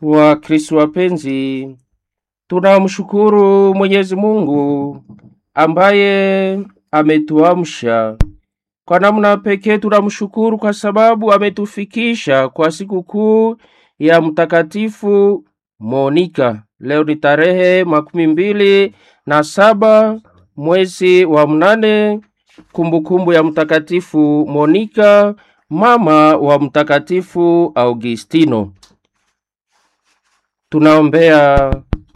Wakristo wapenzi, tunamshukuru Mwenyezi Mungu ambaye ametuamsha. Kwa namna pekee tunamshukuru kwa sababu ametufikisha kwa sikukuu ya Mtakatifu Monika. Leo ni tarehe makumi mbili na saba mwezi wa mnane, kumbukumbu ya Mtakatifu Monika, mama wa Mtakatifu Augustino. Tunaombea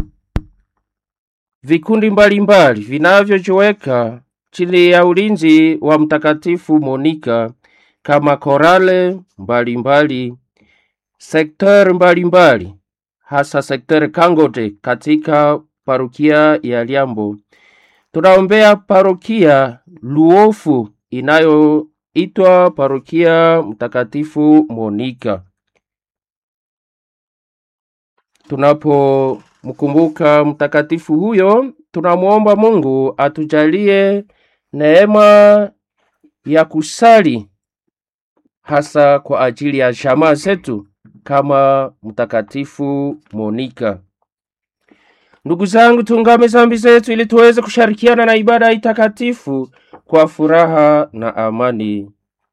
vikundi mbalimbali vinavyojiweka chini ya ulinzi wa Mtakatifu Monika kama korale mbalimbali, sekter mbalimbali, hasa sekter Kangote katika parokia ya Liambo. Tunaombea parokia Luofu inayoitwa parokia Mtakatifu Monika. Tunapomkumbuka mtakatifu huyo, tunamwomba Mungu atujalie neema ya kusali hasa kwa ajili ya jamaa zetu kama mtakatifu Monika. Ndugu zangu, tungame zambi zetu ili tuweze kushirikiana na ibada hii takatifu kwa furaha na amani.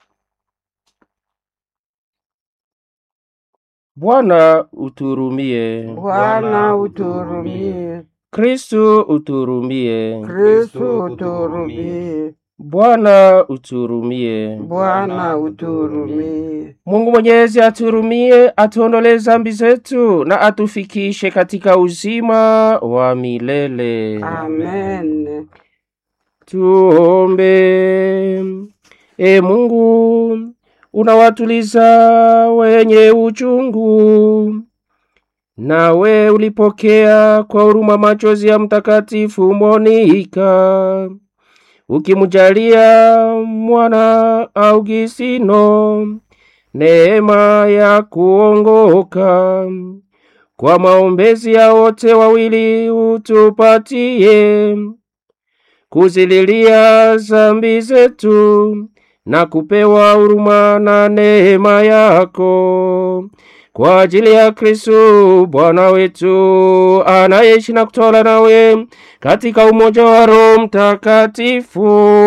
Bwana uturumie. Bwana uturumie. Kristu uturumie. Kristo uturumie. Bwana uturumie. Bwana uturumie. Mungu Mwenyezi aturumie, atuondolee zambi zetu na atufikishe katika uzima wa milele. Amen. Tuombe. E Mungu, unawatuliza wenye uchungu, nawe ulipokea kwa huruma machozi ya Mtakatifu Monika, ukimjalia mwana Augustino neema ya kuongoka. Kwa maombezi ya wote wawili utupatie kuzililia zambi zetu na kupewa huruma na neema yako kwa ajili ya Kristo Bwana wetu anayeishi na kutawala nawe katika umoja wa Roho Mtakatifu,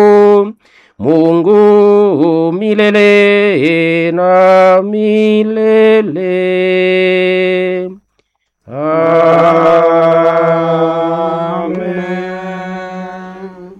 Mungu milele na milele. Amen.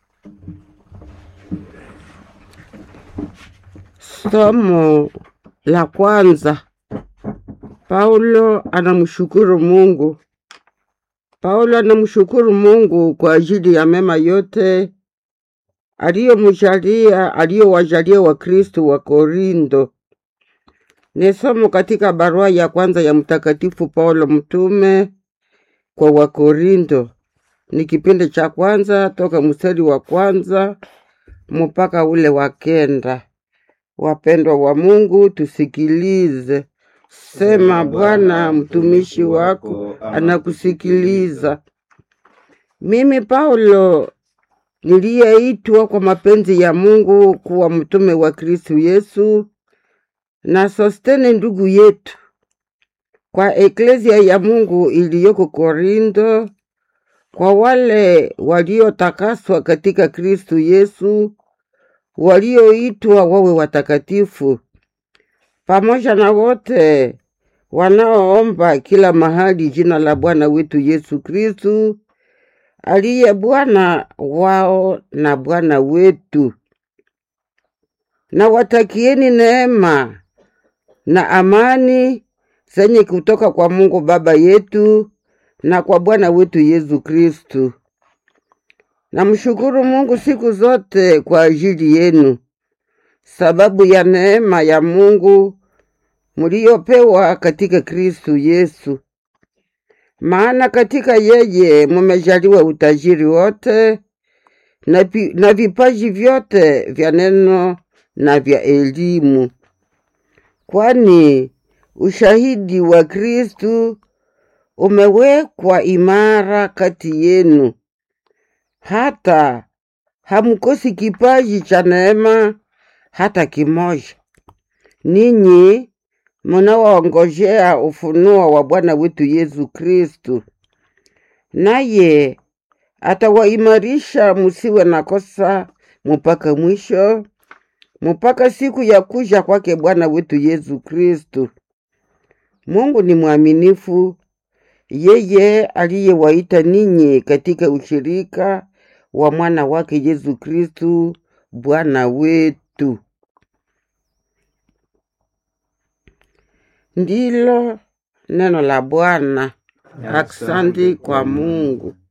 Somo la kwanza. Paulo anamshukuru Mungu. Paulo anamshukuru Mungu kwa ajili ya mema yote aliyomjalia aliyowajalia Wakristo wa Korinto. Ni somo katika barua ya kwanza ya Mtakatifu Paulo mtume kwa Wakorinto. Ni kipindi cha kwanza toka mstari wa kwanza mpaka ule wa kenda. Wapendwa wa Mungu, tusikilize. Sema Bwana, mtumishi wako anakusikiliza. Mimi Paulo niliyeitwa kwa mapenzi ya Mungu kuwa mtume wa Kristu Yesu na Sostene ndugu yetu kwa eklezia ya Mungu iliyoko Korinto, kwa wale waliotakaswa katika Kristu Yesu, walioitwa wawe watakatifu, pamoja na wote wanaoomba kila mahali jina la Bwana wetu Yesu Kristu, aliye Bwana wao na Bwana wetu. Na watakieni neema na amani zenye kutoka kwa Mungu Baba yetu na kwa Bwana wetu Yesu Kristu. Namshukuru Mungu siku zote kwa ajili yenu, sababu ya neema ya Mungu mliopewa katika Kristu Yesu. Maana katika yeye mumejaliwa utajiri wote na, pi- na vipaji vyote vya neno na vya elimu, kwani ushahidi wa Kristu umewekwa imara kati yenu, hata hamkosi kipaji cha neema hata kimoja. Ninyi munawaongojea ufunuo wa Bwana wetu Yesu Kristu, naye atawaimarisha musiwe na kosa mpaka mwisho, mpaka siku ya kuja kwake Bwana wetu Yesu Kristu. Mungu ni mwaminifu, yeye aliyewaita ninyi katika ushirika wa mwana wake Yesu Kristu Bwana wetu. Ndilo neno la Bwana. Aksanti kwa Mungu.